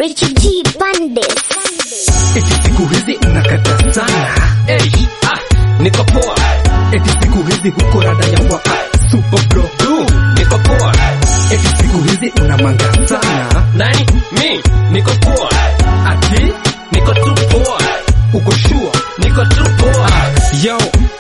Richie G Bandes. Eti siku hizi unakata sana Hey, ah, niko poa, Eti siku hizi huko rada ya wa Super bro du, niko poa. Eti siku hizi unamanga sana Nani? Mi, niko poa. Ati Niko tu poa. uko sure Niko tu poa. Yo,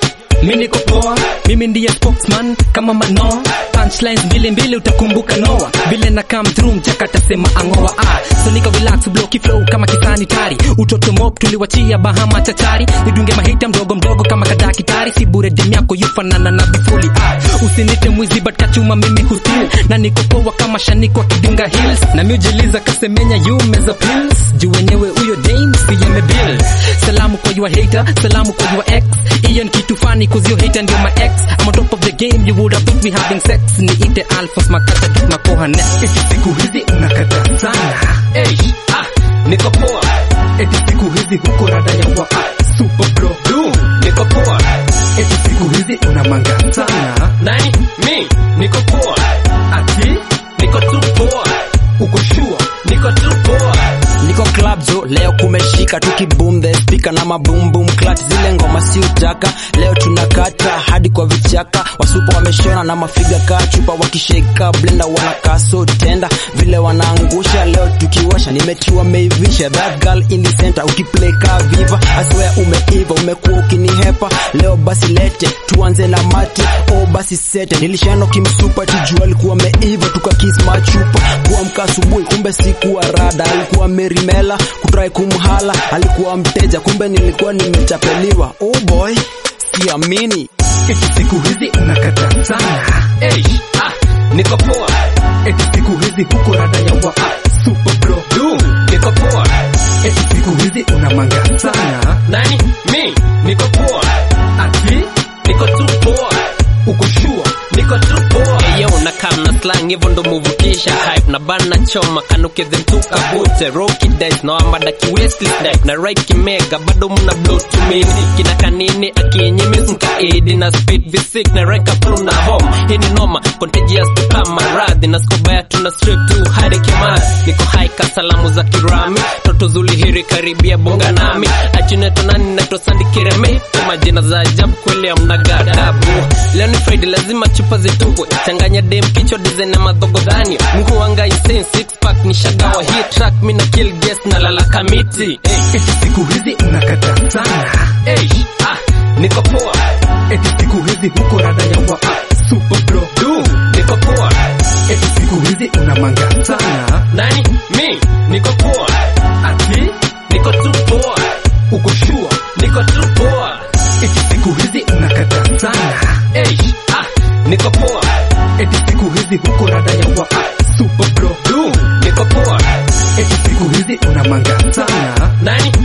mi niko poa, mimi ndiye spokesman kama Manoa. Punchlines mbili mbili utakumbuka Noah, vile na come through mchaka tasema angoa ah. So nika relax bloki flow kama kisanitari, utoto mop tuliwachia Bahama tachari, nidunge mahita mdogo mdogo kama kadakitari, si bure dem yako yufanana na bifuli ah. Usinite mwizi but kachuma mimi hustil, na niko poa kama shaniko wa kidunga hills, na miujiliza kasemenya you meza pills, juu wenyewe huyo Dame siyeme bill. Salamu kwa your hater, salamu kwa your ex, hiyo ni kitu funny cause your hater ndio my ex. I'm on top of the game, you would have thought we having sex. Niite alphas makata get makoha ne. Eti siku hizi unakata sana Hey, ah, niko poa. Eti siku hizi huko rada ya wa Super bro Du, niko poa. Eti siku hizi unamanga sana Nani? Mi, niko poa. Ati Niko tu poa. uko sure Niko tu poa. niko club zo leo kumeshika tukiboom the speaker na maboom boom clat zile ngoma si utaka leo tunakata hadi kwa vichaka wasupa wameshona na mafiga ka chupa wakisheka blender wanakaa so tenda vile wanaangusha leo tukiwasha nimetiwa meivisha that girl in the center ukiplay ka viva aswea umeiva umekuwa ukinihepa leo basi lete tuanze na mati o basi sete nilishano kimsupa tijua alikuwa meiva tukakis machupa kuamka asubuhi kumbe sikuwa rada alikuwa merimela kutrai kumhala alikuwa mteja kumbe nilikuwa nimetapeliwa oh boy siamini Eti siku hizi unakata sana Hey, ah, niko poa. Eti siku hizi huko rada ya wa Super bro Du, niko poa. Eti siku hizi unamanga sana Nani? Mi, niko poa. Ati Niko tu poa. uko sure Niko tu poa. Yo, na kam na slang hivyo ndo muvukisha hype na bana choma kanuke them tuka bute rocky dice na amada ki wasteless dive na right kimega bado muna blow to me kina kanini akinyimi nkaidi na speed visic na rank up na home hii ni noma contagious to kama radhi na skobaya tuna strip to hadi kimara niko high ka salamu za kirami toto zuli hiri karibia bonga nami achineto nani naito sandi kireme majina za ajabu kweli amna gadabu leo ni friday lazima chupa zitupwe changanya dem kichwa dizen na madhogodhani mkuu wanga insane six pack ni shagawa hii track mina kill guest na lala kamiti hey, Eti siku hizi unakata sana hey, ah, niko poa Eti siku hizi huko rada ya wa Super bro du niko poa Eti siku hizi unamanga sana nani mi niko poa Ati niko tu poa uko sure niko tu poa Eti siku hizi unakata sana hey, ah, niko poa Eti siku hizi huko rada ya wa Super bro du niko poa Eti siku hizi unamanga sana nani